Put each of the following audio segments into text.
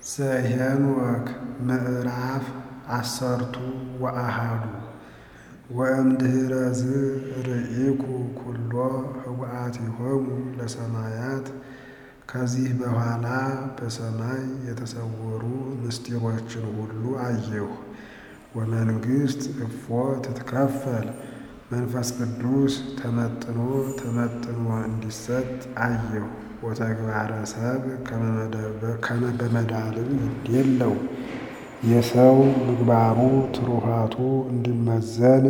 ዘኄንወክ ምዕራፍ ዐሠርቱ ወአሐዱ ወእምድኅረ ዝርኢኩ ኵሎ ኅቡአቲሆሙ ለሰማያት ከዚህ በኋላ በሰማይ የተሰወሩ ምስጢሮችን ሁሉ አየሁ። ወመንግሥት እፎ ትትከፈል መንፈስ ቅዱስ ተመጥኖ ተመጥኖ እንዲሰጥ አየሁ። ወተግባረ ሰብእ ከመ በመዳልው ይዴለው የሰው ምግባሩ ትሩፋቱ እንዲመዘን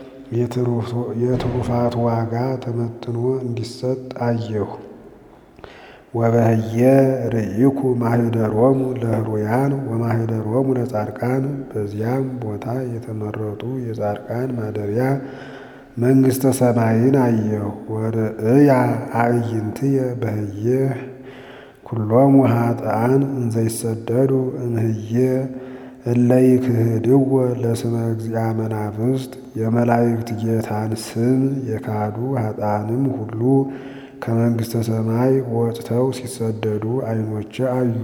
የትሩፋቱ ዋጋ ተመጥኖ እንዲሰጥ አየሁ። ወበህየ ርኢኩ ማኅደሮሙ ለሕሩያን ወማኅደሮሙ ለጻድቃን በዚያም ቦታ የተመረጡ የጻድቃን ማደሪያ መንግሥተ ሰማይን አየሁ። ወርእያ አዕይንትየ በህየ ኵሎሙ ኃጥኣን እንዘ ይሰደዱ እምህየ እለ ይክህድዎ ለስመ እግዚአ መናፍስት የመላእክት ጌታን ስም የካዱ ኃጥኣንም ሁሉ ከመንግሥተ ሰማይ ወጥተው ሲሰደዱ ዐይኖቼ አዩ።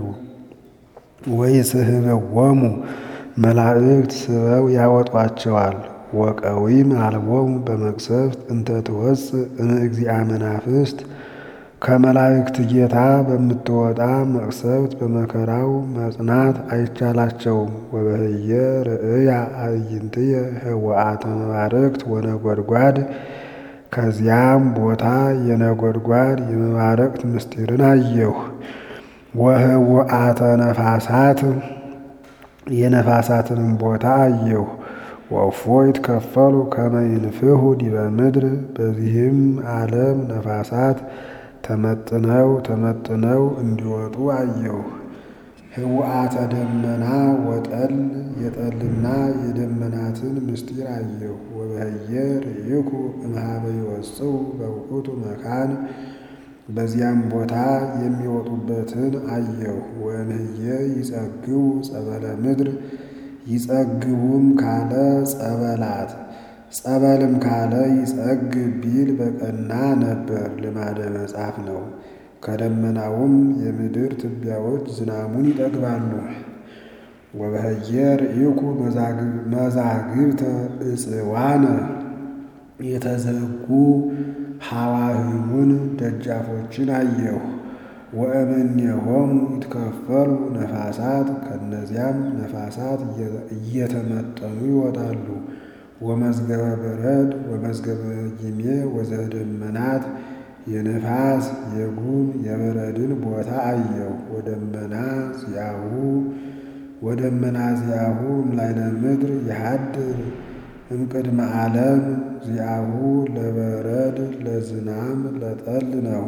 ወይስሕብዎሙ መላእክት ስበው ያወጧቸዋል። ወቀዊም አልቦሙ በመቅሰፍት እንተ ትወፅእ እምእግዚአ መናፍስት ከመላእክት ጌታ በምትወጣ መቅሰፍት በመከራው መጽናት አይቻላቸውም። ወበህየ ርእያ አዕይንትየ ኅቡአተ መባርቅት ወነጐድጓድ ከዚያም ቦታ የነጐድጓድ የመባረቅት ምስጢርን አየሁ። ወኅቡአተ ነፋሳት የነፋሳትንም ቦታ አየሁ። ወእፎ ይትከፈሉ ከመ ይንፍሑ ዲበ ምድር በዚህም ዓለም ነፋሳት ተመጥነው ተመጥነው እንዲወጡ አየሁ። ኅቡአተ ደመና ወጠል የጠልና የደመናትን ምስጢር አየሁ። ወበህየ ርኢኩ እምኀበ ይወፅኡ በውእቱ መካን በዚያም ቦታ የሚወጡበትን አየሁ። ወእምህየ ይጸግቡ ጸበለ ምድር ይጸግቡም ካለ ጸበላት ጸበልም ካለ ይጸግብ ቢል በቀና ነበር፣ ልማደ መጽሐፍ ነው። ከደመናውም የምድር ትቢያዎች ዝናሙን ይጠግባሉ። ወበህየ ርኢኩ መዛግብተ ዕፅዋነ የተዘጉ ሐዋህሙን ደጃፎችን አየሁ። ወእምኔሆሙ ይትከፈሉ ነፋሳት ከእነዚያም ነፋሳት እየተመጠኑ ይወጣሉ። ወመዝገበ በረድ ወመዝገበ ጊሜ ወዘደመናት የነፋስ የጉም የበረድን ቦታ አየሁ። ወደመና ዚአሁ ወደመና ዚአሁ እምላዕለ ምድር የሃድር እምቅድመ ዓለም ዚአሁ ለበረድ ለዝናም ለጠል ነው።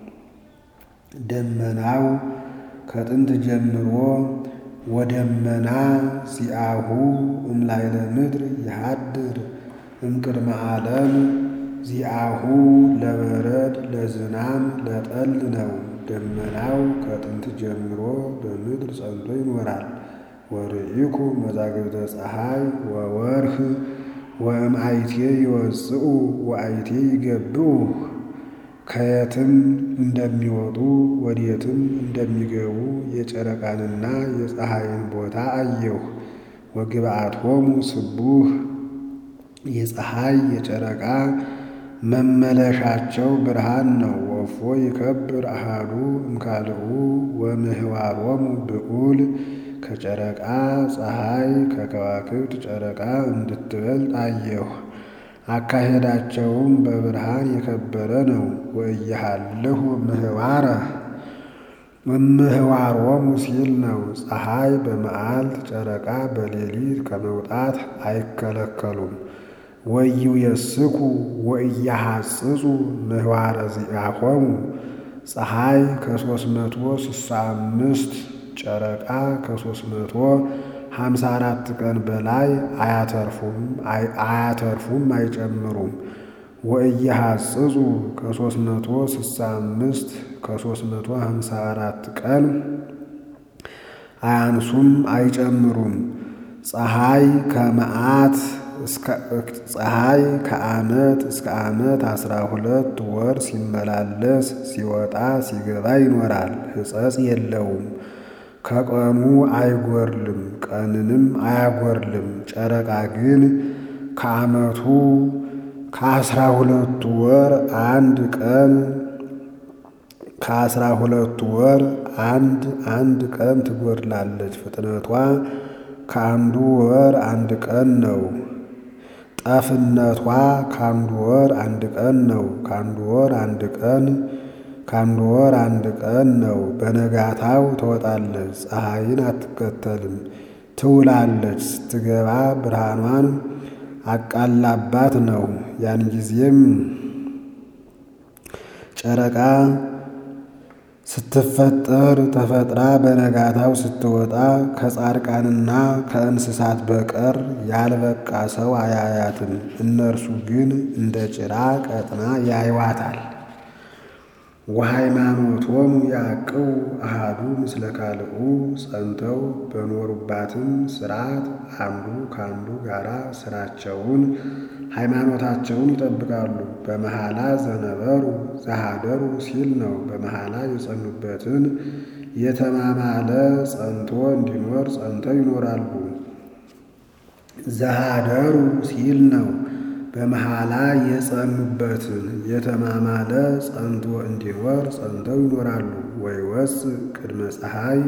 ደመናው ከጥንት ጀምሮ ወደመና ዚአሁ እምላዕለ ምድር የሃድር እምቅድመ ዓለም ዚአሁ ለበረድ ለዝናም ለጠል ነው። ደመናው ከጥንት ጀምሮ በምድር ጸንቶ ይኖራል። ወርኢኩ መዛግብተ ፀሐይ ወወርኅ ወእምአይቴ ይወፅኡ ወአይቴ ይገብኡ ከየትም እንደሚወጡ ወዴትም እንደሚገቡ የጨረቃንና የፀሐይን ቦታ አየሁ። ወግብአቶሙ ስቡሕ የፀሐይ የጨረቃ መመለሻቸው ብርሃን ነው። ወእፎ ይከብር አሐዱ እምካልኡ ወምህዋሮሙ ብዑል ከጨረቃ ፀሐይ ከከዋክብት ጨረቃ እንድትበልጥ አየሁ። አካሄዳቸውም በብርሃን የከበረ ነው። ወእየሃልሁ ምህዋረ እምህዋሮሙ ሲል ነው። ፀሐይ በመዓልት ጨረቃ በሌሊት ከመውጣት አይከለከሉም። ወኢይዌስኩ ወኢያሐጽጹ ምህዋረ ዚአሆሙ ፀሐይ ከሦስት መቶ ስሳ አምስት ጨረቃ ከሦስት መቶ ሀምሳ አራት ቀን በላይ አያተርፉም አያተርፉም አይጨምሩም። ወኢያሐጽጹ ከሦስት መቶ ስሳ አምስት ከሦስት መቶ ሀምሳ አራት ቀን አያንሱም አይጨምሩም። ፀሐይ ከመዓት ፀሐይ ከዓመት እስከ ዓመት አስራ ሁለት ወር ሲመላለስ ሲወጣ ሲገባ ይኖራል። ሕጸጽ የለውም። ከቀኑ አይጎርልም፣ ቀንንም አያጎርልም። ጨረቃ ግን ከዓመቱ ከአስራ ሁለቱ ወር አንድ ቀን ከአስራ ሁለቱ ወር አንድ አንድ ቀን ትጎድላለች። ፍጥነቷ ከአንዱ ወር አንድ ቀን ነው። ጠፍነቷ ከአንዱ ወር አንድ ቀን ነው። ከአንዱ ወር አንድ ቀን ከአንዱ ወር አንድ ቀን ነው። በነጋታው ትወጣለች፣ ፀሐይን አትከተልም፣ ትውላለች። ስትገባ ብርሃኗን አቃላባት ነው። ያን ጊዜም ጨረቃ ስትፈጠር ተፈጥራ በነጋታው ስትወጣ ከጻድቃንና ከእንስሳት በቀር ያልበቃ ሰው አያያትም። እነርሱ ግን እንደ ጭራ ቀጥና ያይዋታል። ወሃይማኖቶሙ ያዕቅቡ አሃዱ ምስለ ካልኡ ጸንተው በኖሩባትም ስርዓት አንዱ ከአንዱ ጋራ ስራቸውን ሃይማኖታቸውን ይጠብቃሉ። በመሐላ ዘነበሩ ዘሃደሩ ሲል ነው። በመሐላ የጸኑበትን የተማማለ ጸንቶ እንዲኖር ጸንተው ይኖራሉ። ዘሃደሩ ሲል ነው። በመሐላ የጸኑበትን የተማማለ ጸንቶ እንዲኖር ጸንተው ይኖራሉ። ወይወፅ ቅድመ ፀሐይ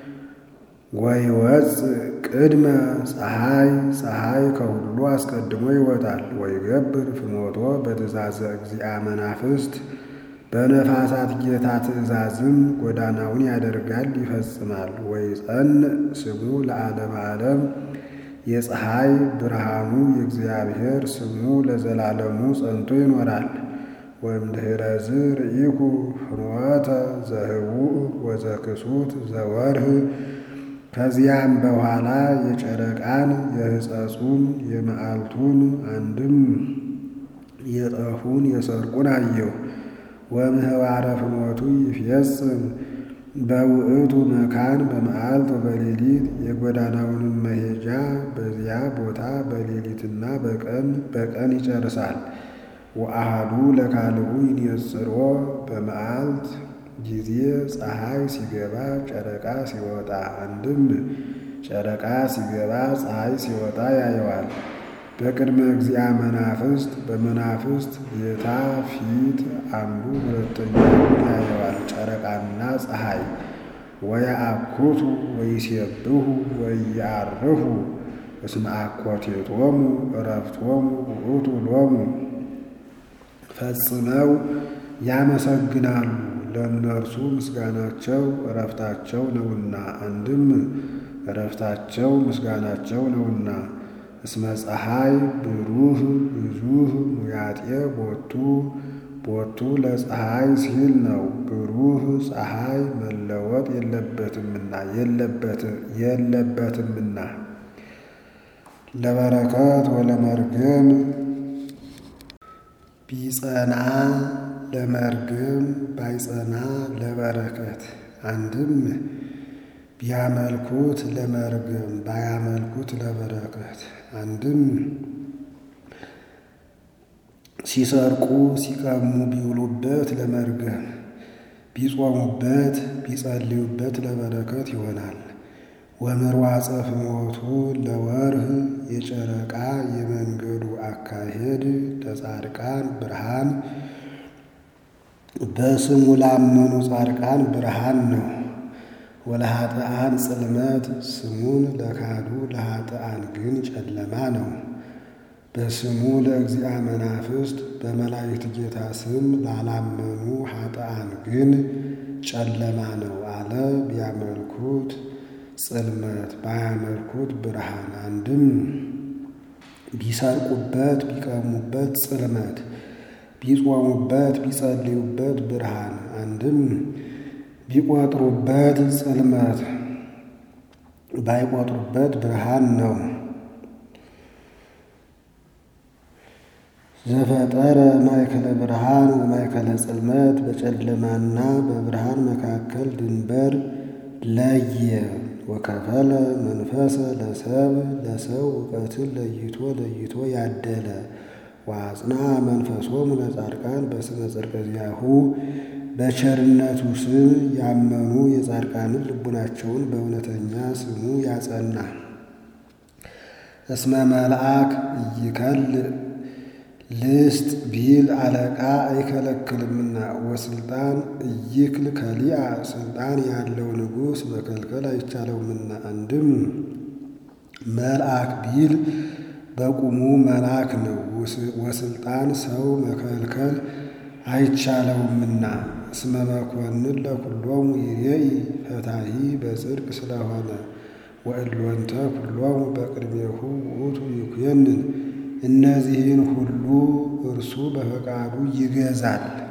ወይወፅ ቅድመ ፀሐይ ፀሐይ ከሁሉ አስቀድሞ ይወጣል። ወይገብር ፍኖቶ በትእዛዘ እግዚአ መናፍስት በነፋሳት ጌታ ትእዛዝም ጎዳናውን ያደርጋል ይፈጽማል። ወይጸንዕ ስሙ ለዓለመ ዓለም የፀሐይ ብርሃኑ የእግዚአብሔር ስሙ ለዘላለሙ ጸንቶ ይኖራል። ወእምድኅረዝ ርኢኩ ፍኖተ ዘህቡእ ወዘክሱት ዘወርህ ከዚያም በኋላ የጨረቃን የሕፀጹን የመዓልቱን አንድም የጠፉን የሰርቁን አየሁ። ወምህዋረ ፍኖቱ ይፍየጽም በውእቱ መካን በመዓልት በሌሊት የጎዳናውንም መሄጃ በዚያ ቦታ በሌሊትና በቀን በቀን ይጨርሳል። ወአሃዱ ለካልኡ ይንጽሮ በመዓልት ጊዜ ፀሐይ ሲገባ ጨረቃ ሲወጣ፣ አንድም ጨረቃ ሲገባ ፀሐይ ሲወጣ ያየዋል። በቅድመ እግዚአ መናፍስት በመናፍስት ጌታ ፊት አንዱ ሁለተኛውን ያየዋል። ጨረቃና ፀሐይ ወየአኩቱ ወይሴብሑ ወይአርሁ እስመ አኮቴቶሙ ዕረፍቶሙ ውእቱ ሎሙ ፈጽመው ያመሰግናሉ ለእነርሱ ምስጋናቸው ዕረፍታቸው ነውና። አንድም ዕረፍታቸው ምስጋናቸው ነውና። እስመ ፀሐይ ብሩህ ብዙህ ሙያጤ ቦቱ ቦቱ ለፀሐይ ሲል ነው። ብሩህ ፀሐይ መለወጥ የለበትምና የለበትምና ለበረከት ወለመርግም ቢጸና ለመርግም ባይጸና ለበረከት አንድም ቢያመልኩት ለመርግም ባያመልኩት ለበረከት አንድም ሲሰርቁ ሲቀሙ ቢውሉበት ለመርገም ቢጾሙበት ቢጸልዩበት ለበረከት ይሆናል። ወምርዋፀ ፍኖቱ ለወርህ የጨረቃ የመንገዱ አካሄድ ለጻድቃን ብርሃን በስሙ ላመኑ ጻድቃን ብርሃን ነው። ወለኃጥአን ጽልመት ስሙን ለካዱ ለኃጥአን ግን ጨለማ ነው። በስሙ ለእግዚአ መናፍስት በመላእክት ጌታ ስም ላላመኑ ኃጥአን ግን ጨለማ ነው አለ። ቢያመልኩት ጽልመት ባያመልኩት ብርሃን። አንድም ቢሰርቁበት ቢቀሙበት ጽልመት ቢጾሙበት ቢጸልዩበት ብርሃን። አንድም ቢቆጥሩበት ጽልመት ባይቆጥሩበት ብርሃን ነው። ዘፈጠረ ማእከለ ብርሃን ወማእከለ ጽልመት በጨለማና በብርሃን መካከል ድንበር ለየ። ወከፈለ መንፈሰ ለሰብ ለሰው እውቀትን ለይቶ ለይቶ ያደለ ወአጽንዐ መንፈሶሙ ለጻድቃን በስመ ጽድቀ ዚአሁ በቸርነቱ ስም ያመኑ የጻድቃንን ልቡናቸውን በእውነተኛ ስሙ ያጸና። እስመ መልአክ እይከል ልስጥ ቢል አለቃ አይከለክልምና ወስልጣን እይክል ከሊአ ስልጣን ያለው ንጉሥ መከልከል አይቻለውምና። አንድም መልአክ ቢል በቁሙ መልአክ ነው። ወስልጣን ሰው መከልከል አይቻለውምና። እስመ መኮንን ለኩሎሙ ይሬኢ ፈታሒ በጽድቅ ስለሆነ ወእሎንተ ኩሎሙ በቅድሜሁ ውእቱ ይኩነን እነዚህን ሁሉ እርሱ በፈቃዱ ይገዛል።